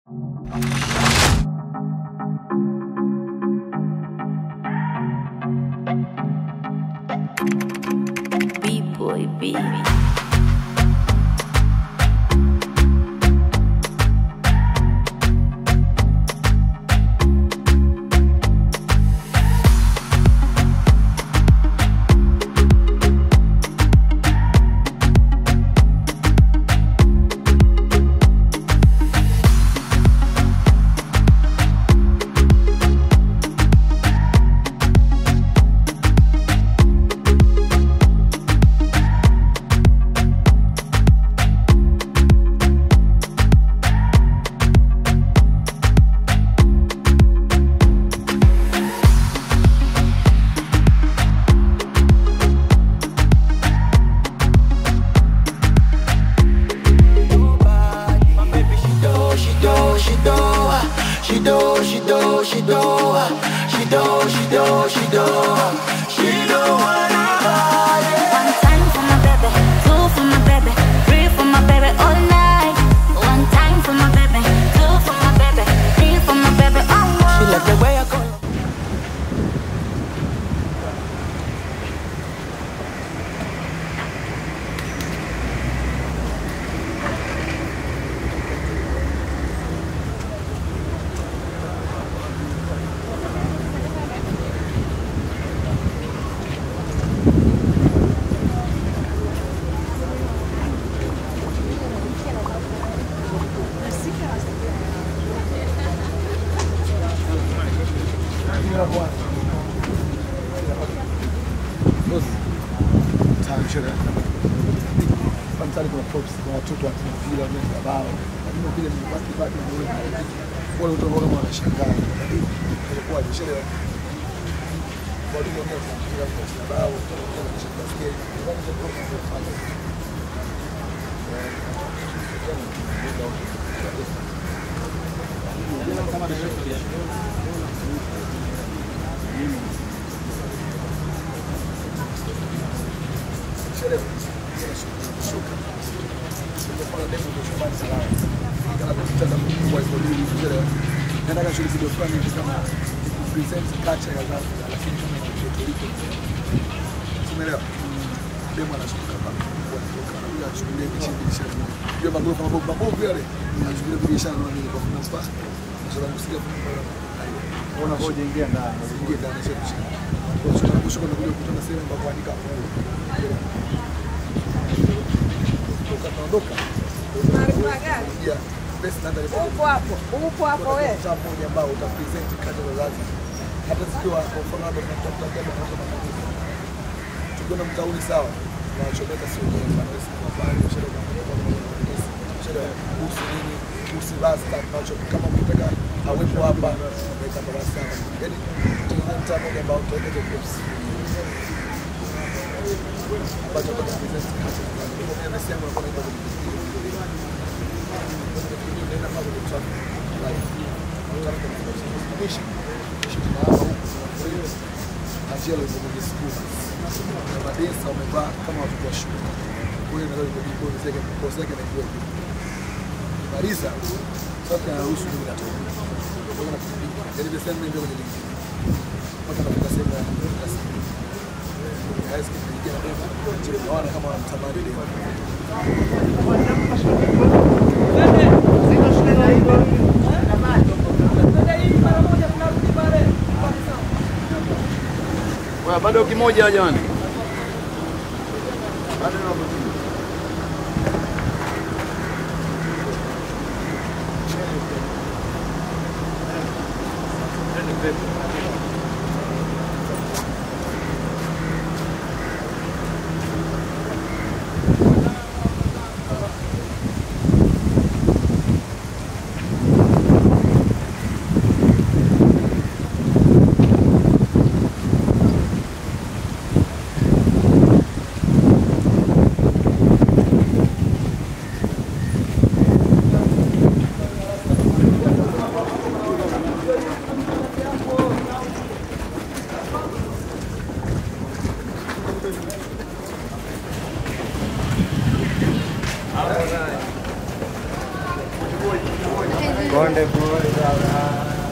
B-boy, B. My baby, she do, she do, she do, she do, she do, she do, she do, she do, she do, she do what I One time for my baby, two for my baby, three for my baby all night. One time for my baby, two for my baby, three for my baby all She night. like the way I call Tamshira. Pamsali kuna props kwa watoto wa mpira wa meza bao. Lakini vile ni baki baki na wale wale watu ambao wanashangaa. Ilikuwa ni sherehe. Watu wa meza mpira wa meza bao. Wanashangaa skate. Wale wa props kwa fanya. Sherehe. Shuka. Kwa demo ndio shambani salama. Kana kutana kwa hiyo ndio sherehe. Nataka shughuli video fulani hivi kama present culture ya Zanzibar lakini kama ni Puerto Rico. Umeelewa? Demo anashuka hapa. Anakuja ashughulie biashara biashara. Hiyo magorofa mabovu mabovu yale. Anashughulia biashara na nini kwa kumpa. Sasa msikia Ona hoja ingia ndani. ingie ndani ya sehemu. Kwa sababu kushuka na kuja kukutana sehemu ambapo kuandika fungu. Ukatoondoka. Ya, best nanda ni Upo hapo, upo hapo wewe. mtaa mmoja ambao utapresent kata za Zanzibar. Hata zikiwa kwa mfano labda tunatafuta jambo kama kama hivi. Tukiona mtauni sawa. Tunachomeka sio kwa mfano sisi kwa bali sherehe kama sherehe kuhusu nini kuhusu basta tunacho kama mtaka awepo hapa weka basta. Yaani tukiona mtaa mmoja ambao tutaweka hizo clips. Ambacho tutapresent kata za Zanzibar. Kwa mimi nasema kwa nini madesa wamevaa kama watoto wa shule. Kwa hiyo naweza kikosi yake naijua maliza sasa anaruhusu mimi natoka. Kwa hiyo nafikiri yaani the same ndio kwenye ligi. Mpaka nafika sehemu ya klasi. High school nilikuwa na beba. Naona kama wanamtamani leo. Wewe bado kimoja jamani. Konde pole sana.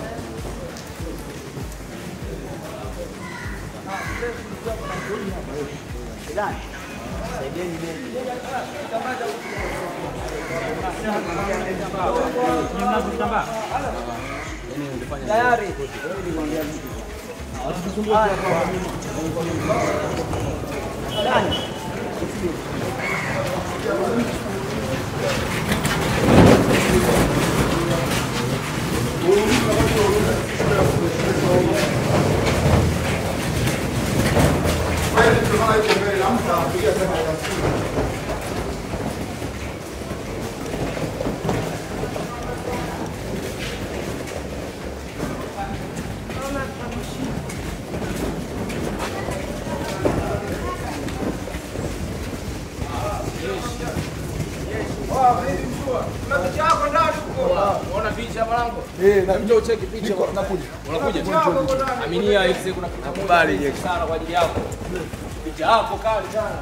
Unaona picha mwanangu? Eh, na Njoo cheki picha. niko nakuja. Unakuja? Aminia X kuna kitu kubali sana kwa ajili yako. Picha yako kali sana.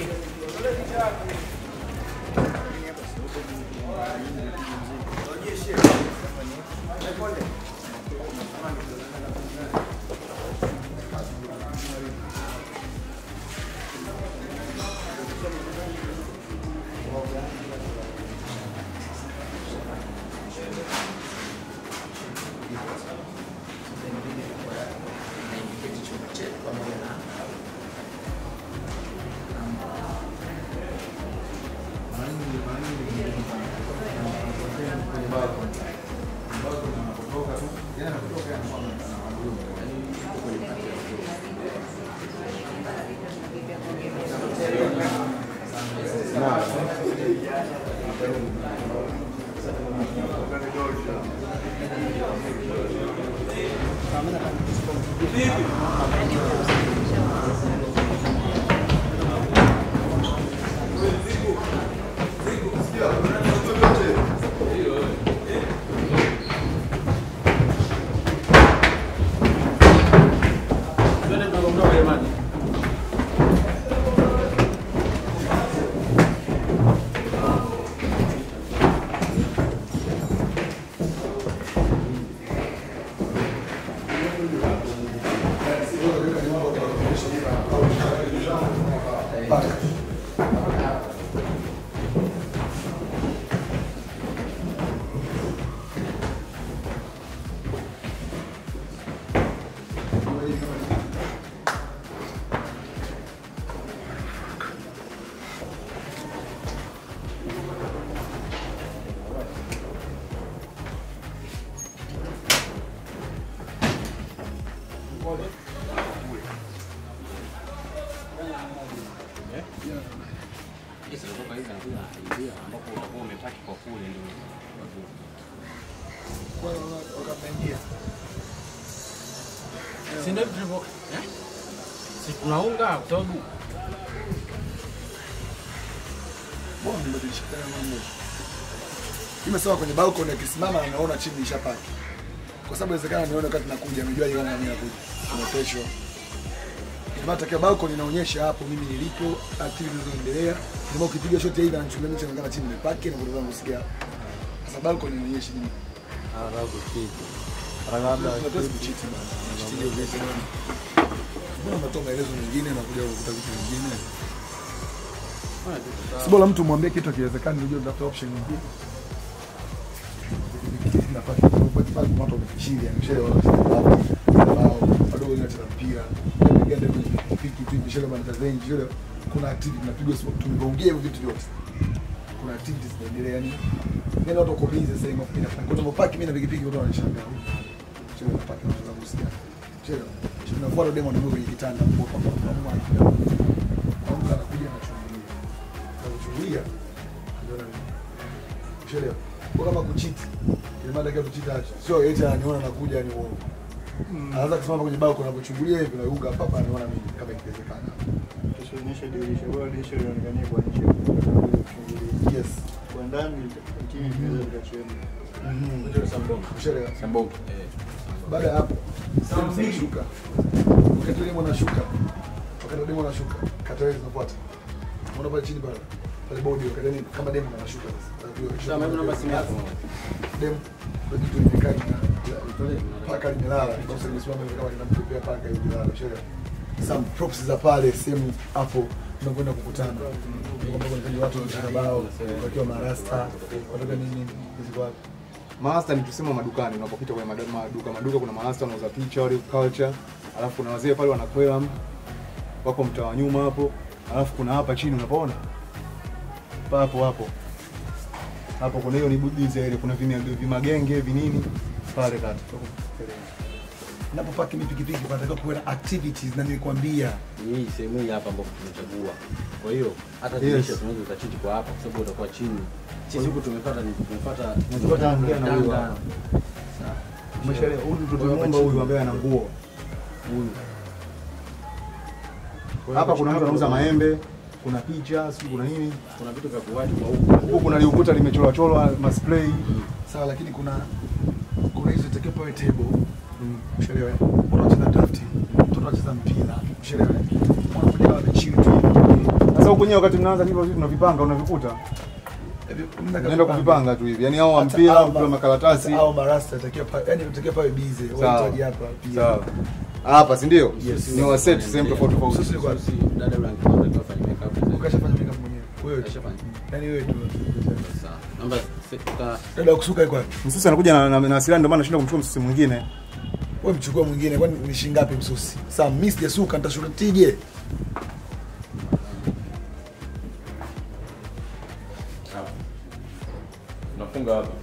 Twende tukaondoka jamani. Wakameingia. Si ndio tulivyo eh? Si tunaunga kwa sababu Mbona nimebadilisha tena mambo? Nimesema kwenye balcony akisimama na naona chini ishapaki. Kwa sababu inawezekana nione wakati nakuja, amejua kama mimi nakuja. Kuna kesho. Ndio takia balcony inaonyesha hapo mimi nilipo, activity zinazoendelea. Ndio ukipiga shot hivi anachungulia mimi inaonekana chini nimepaki na kutoka kusikia. Sasa balcony inaonyesha nini? Anataka kuchiti. Labda Tunatoa kuchiti bana. Kuchiti ndio vitu. Mbona unatoa maelezo mengine na kuja kukuta vitu vingine? Si bora mtu mwambie kitu akiwezekani, unajua unatafuta option nyingine. Nafasi kwa sababu watu wamefichilia, mshele wala bao wadogo wanacheza mpira, ganda kwenye pikipiki tu, mshele bana zenji yule, kuna activity tunapigwa sport, tumeongea hivyo vitu vyote, kuna activities zinaendelea, yani yani watu wako busy sasa hivi, mimi nafanya kwa sababu paki mimi na pikipiki watu wanashangaa, mshele na paki wanaanza kusikia, mshele tunafuata demo na kwenye kitanda, kwa kwa kwa kwa anakuja anachungulia, anachungulia ndio na Ushaelewa? Kwa kama kuchiti, ile mada kia kuchiti acha. Sio eti ananiona nakuja ni uongo. Anaanza kusimama kwenye bao kunapochungulia hivi na yuga hapa hapa anaona mimi kama ikiwezekana. Tusionyeshe dirisha, bora dirisha lionekanie kwa nje kuchungulia. Yes. Kwa ndani chini tunaweza tukachemka. Mhm. Ushaelewa? Sambongo. Eh. Baada ya hapo, sehemu zinashuka. Wakati demo anashuka. Wakati demo anashuka, kata wewe zinafuata. Unaona pale chini pale. Pale bodi wakati nini kama demo anashuka sasa. Sasa mimi naomba simu yako. Demo kuna kitu limekaa lina paka limelala sasa limesimama hivi kama linampepea paka hivi lala sheria some props za pale sehemu hapo tunakwenda kukutana kwamba kuna watu wanacheza bao wakiwa marasta watoka nini ziko wapi Master ni tuseme madukani, unapopita kwenye madu- maduka maduka, kuna master wanauza picha wale culture, alafu kuna wazee pale wanakwela wako mtaa wa nyuma hapo, alafu kuna hapa chini unapoona papo hapo hapo, kuna hiyo ni budiza ile, kuna vima- vimagenge vinini pale kati napopaki mi pikipiki panatakiwa kuwe na activities na nilikwambia Ni hii sehemu hii hapa ambapo tumechagua. Kwa hiyo hata Yes. dirisha tunaweza ukachiti kwa hapa kwa sababu utakuwa chini. Sisi huku tumepata ni tumepata Tunachukua tangia na huyu Tanga. hapa. Umeshaelewa? Huyu mtoto mwomba huyu ambaye ana nguo huyu. Hapa kuna mtu anauza maembe, kuna picha, sijui kuna nini. Kuna vitu vya kuwati kwa huku. Huku kuna liukuta limechorwa chorwa maspray. sawa lakini kuna kuna hizo itakiwa pawe table ushaelewa watu wanacheza draft watu wanacheza mpira ushaelewa wanakuja wamechill tu Sasa huku nyewe wakati mnaanza hivyo vitu tunavipanga unavikuta. hivi mnataka Unaenda kupanga. kuvipanga tu hivi. Yaani hao wa Hata mpira, hao mpira ma- makaratasi. hata hao marasta itakiwa pawe yani itakiwa pawe busy Sawa. wahitaji hapa pia Sawa. Hapa si ndio? Yes. Ni wa set sehemu tofauti tofauti. Sisi kwa Sisi dada yule angepata kufanya makeup. ukashafanya makeup mwenyewe wewe tu. Kashafanya. yani wewe tu Sawa. Namba sita dada kusuka iko wapi Msusi anakuja na, na, na hasira ndio maana nashinda kumchukua msusi mwingine. wewe mchukua mwingine kwani ni shilingi ngapi msusi sasa mimi sijasuka nitashurutije Unafunga wapi?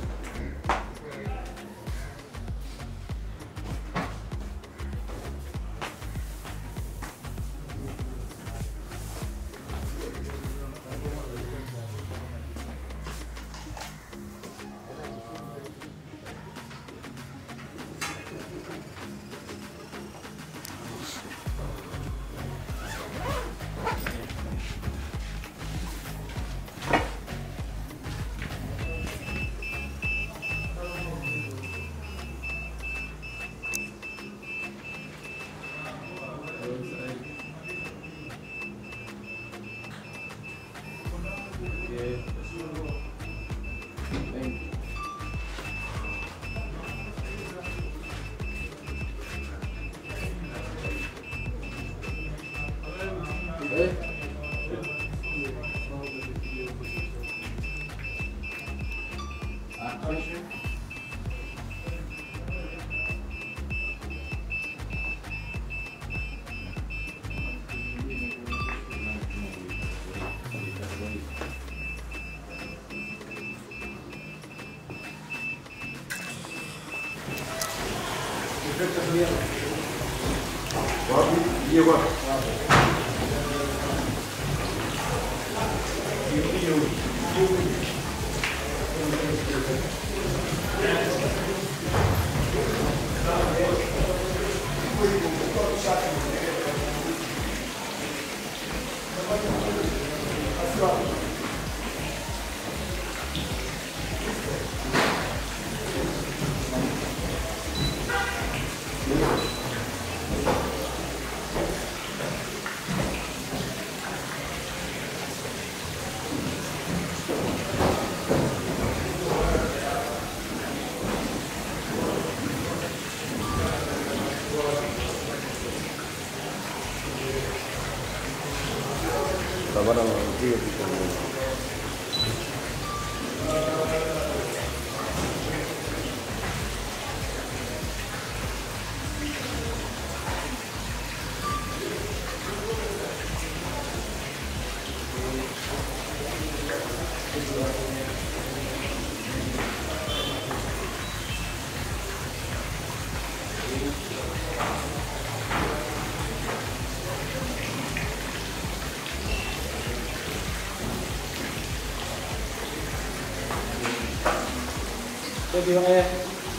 Baby on air.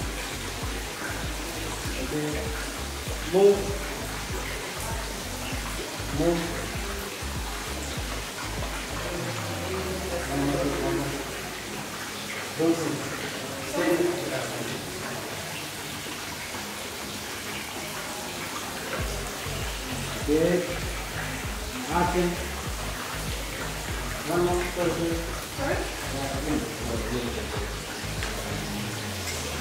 Okay. Move. Move. Okay. Action. One more person.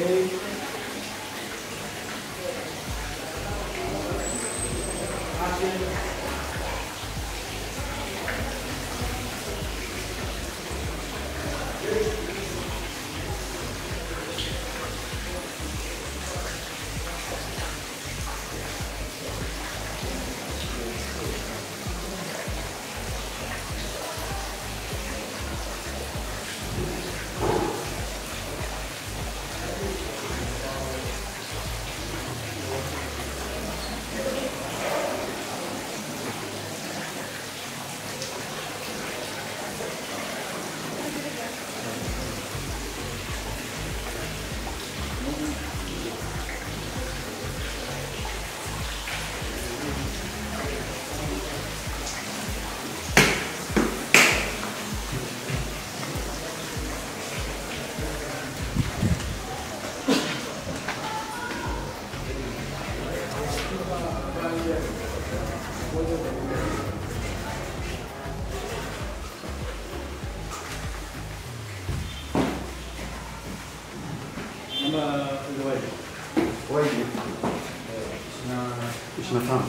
ishirini na tano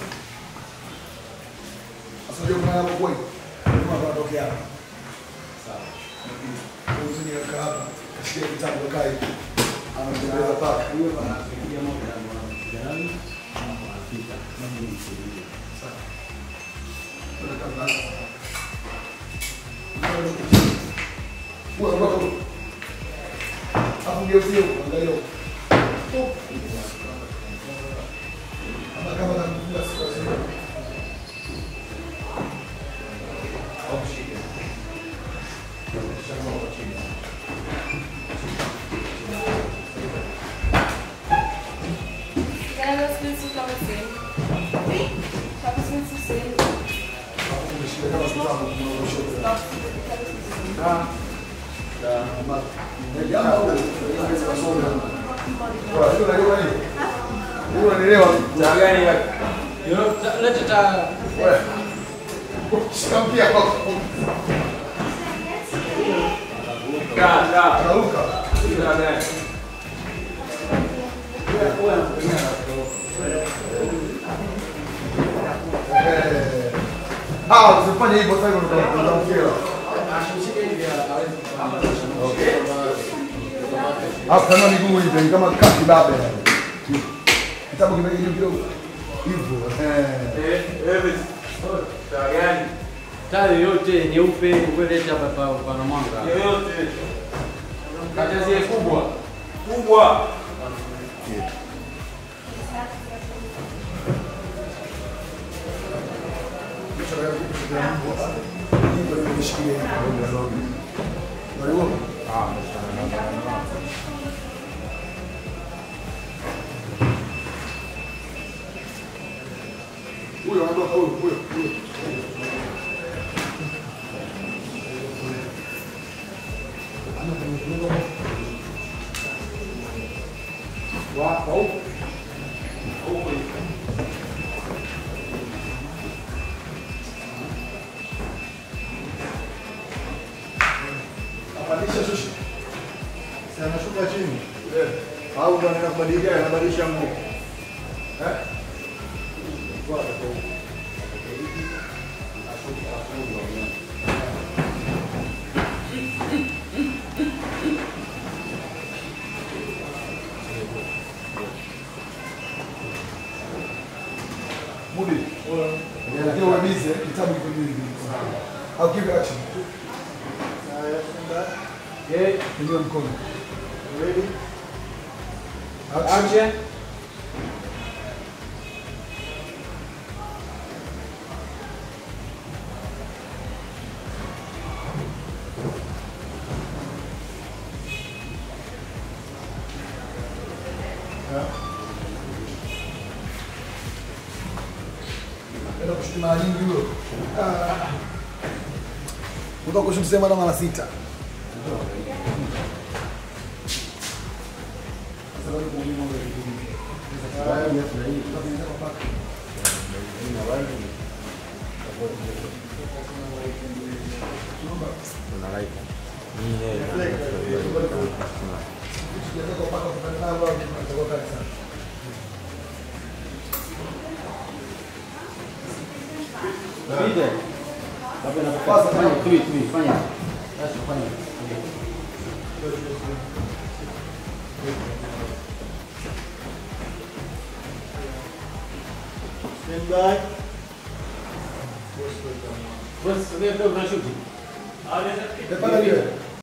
Sasa ndio maana hapo kweli. Kama wanatokea hapa. Sawa. Uzini weka hapa. Kasikia kitabu kai. Anatembeza paka. Huyo anafikia moja na mwanamke. Sawa. Tunatangaza. Kwa kwa Hapo ndio sio angalia huko. Ama kama nakufunga siku zile. Ja, was willst du, glaube ich, sehen? Wie? Was willst du sehen? Leta taa. Taa, taa. Taa gani? Usifanye hivyo sasa utamkera. Hapo kama miguu hivi kama kaki babe. Kitabu kimejibu kidogo. Hivyo. Eh. Taa gani? Taa yoyote nyeupe ukweleta hapa pa- pana mwanga. Yoyote. Kati ya zile kubwa. Kubwa. Huyo anatoka huyo huyo huyo. Apandisha shusha. Si anashuka chini. Au ndo anaenda kubadilika anabadilisha nguo. Eh? Mudi. Ndio uwe busy, eh, kitabu kiko juu hivi. Au give action. Okay. Inua mkono. Ready? Action. Enda kushuti mara nyingi huyo. Ah. Unataka kushuti sema na mara sita. Inshallah tutakuwa kali sana. Pita. Labda nakupasa fanya tui tui fanya. Basi fanya. Stand by. Basi ndio tunashuti. Tepana vile.